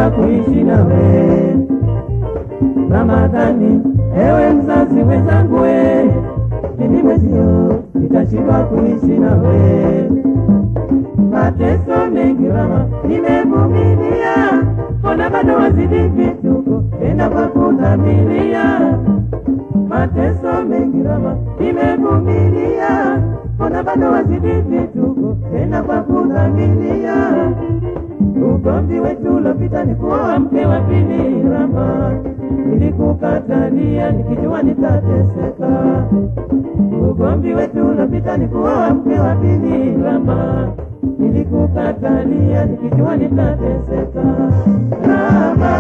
nitashindwa kuishi nawe. Ramadhani, ewe mzazi mwenzangu, we mimi mwezio nitashindwa kuishi nawe. Mateso mengi mama nimevumilia, mbona bado wazidi vituko tena kwa kudhamiria. Mateso mengi mama nimevumilia, mbona bado wazidi vituko tena kwa kudhamiria. Ugomvi wetu uliopita ni kuoa mke wa pili Rama, nilikukatalia nikijua nitateseka. Ugomvi wetu uliopita ni kuoa mke wa pili Rama, nilikukatalia nikijua nitateseka. Rama,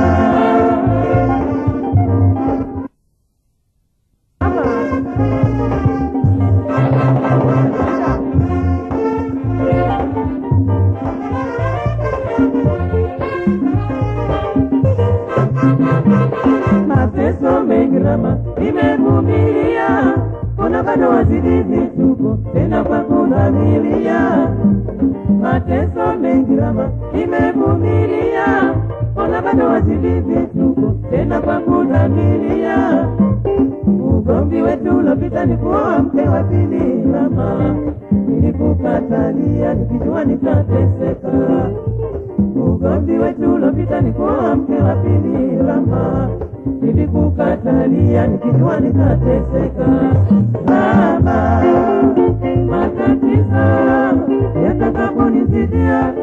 mateso mengi Rama nimevumilia, mbona bado wazidi vituko tena kwa kudhamiria. Mateso mengi Rama nimevumilia, mbona bado wazidi vituko tena kwa kudhamiria. Ugomvi wetu uliopita ni kuoa mke wa pili Rama, nilikukatalia nikijua nitateseka. Ugomvi wetu uliopita ni kuoa mke wa pili Rama, nilikukatalia nikijua nitateseka. Rama, matatizo yatakaponizidia,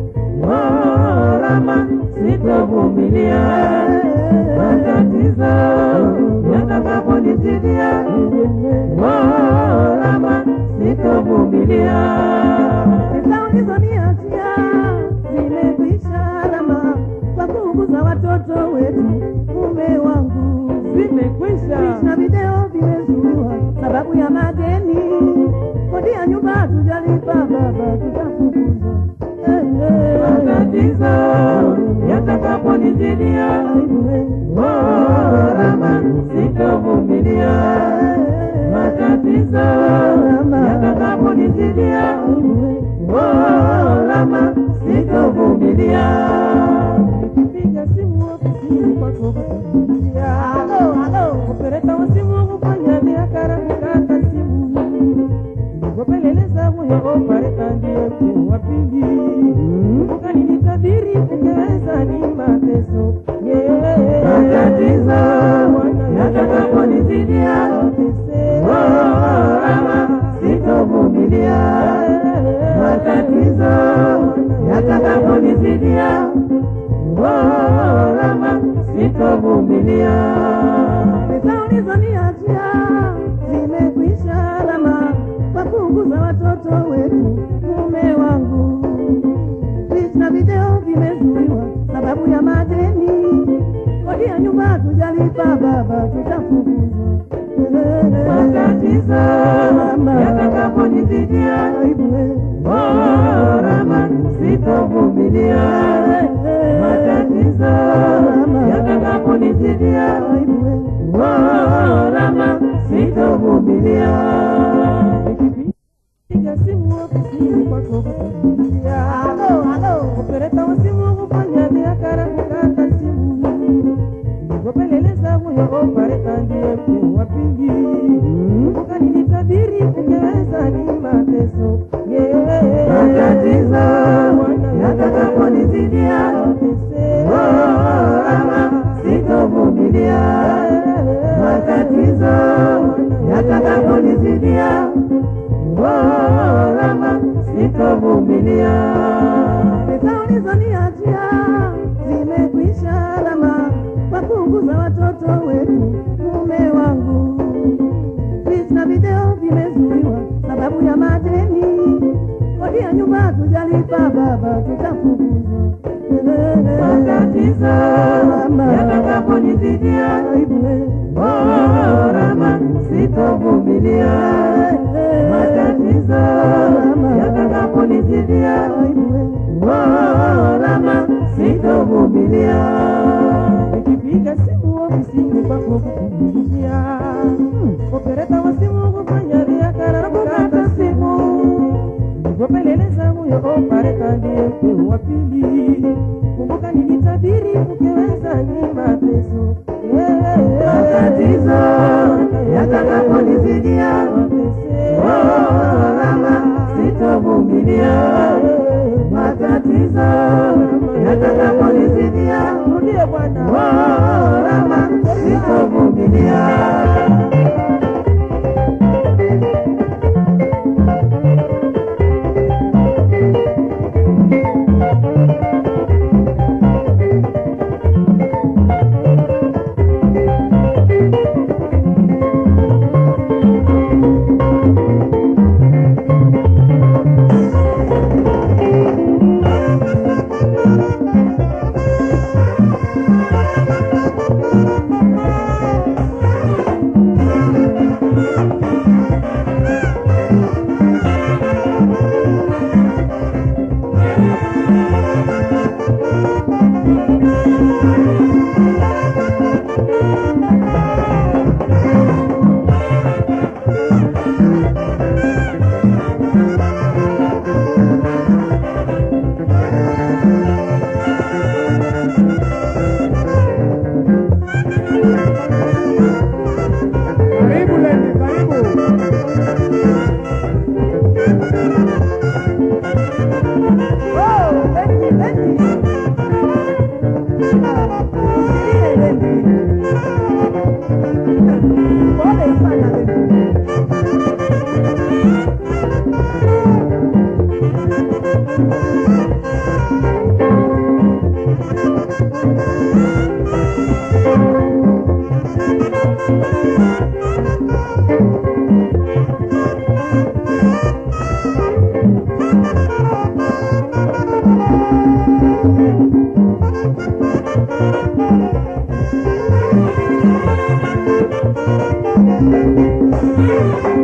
oh, Rama, sitovumilia. Matatizo yatakaponizidia, oh, Rama, sitovumilia. Pesa ulizoniachia zimekwisha Rama, kwa kuuguza watoto wetu, mume wangu Zimekwisha. na video vimezuiwa sababu ya madeni, kodi ya nyumba hatujalipa baba, tutafukuzwa. Eh, eh. matatizo yatakaponizidia, oh, Rama, sitovumilia. Matatizo yatakaponizidia, oh, Rama, sitovumilia. Nikipiga simu ofisini kwako kukupigia, halo halo, opereta wa simu kufanya biashara kukata simu, nilipopeleleza huyo opereta ndiye mke wa pili, ukanitabiri ungeweza ni mateso yeah. Matatizo yatakaponizidia, oh, Rama, sitovumilia. Matatizo yatakaponizidia, oh, Rama, sitovumilia. Pesa ulizoniachia zimekwisha Rama, kwa kuuguza watoto wetu, mume wangu. Picha na video vimezuiwa sababu ya madeni, kodi ya nyumba hatujalipa baba, tutafukuzwa. Matatizo yatakaponizidia, Aibu, eh. oh, Rama, sitovumilia. Matatizo yatakaponizidia, Aibu, eh. oh, Rama, sitovumilia. Piga simu ofisini kwako kukupigia, halo halo, opereta wa simu kufanya biashara kukata simu, nilipopeleleza huyo opereta ndiye mke wa pili, ukanitabiri ungeweza ni mateso yeah. Matatizo yatakaponizidia, oh, Rama, sitovumilia. Matatizo yatakaponizidia, oh, Rama, sitovumilia. Pesa ulizoniachia zimekwisha Rama, kwa kuuguza watoto wetu, mume wangu. Picha na video vimezuiwa sababu ya madeni, kodi ya nyumba hatujalipa baba, tutafukuzwa. Matatizo yatakaponizidia, Aibu, eh. oh, Rama, sitovumilia. Matatizo yatakaponizidia, Aibu, eh. oh, Rama, sitovumilia. Nikipiga simu ofisini kwako kukupigia, opereta wa simu kufanya biashara na kukata simu, nilipopeleleza huyo opereta ndiye mke wa pili, kumbuka nilitabiri ukiweza ni mateso matatizo yatakaponizidia oh, rama sitovumilia matatizo yatakaponizidia rudie bwana oh, rama sitovumilia Karibu Lendi, karibu. Oh, Lendi, Lendi. Usilie, Lendi. Pole sana, Lendi. Thank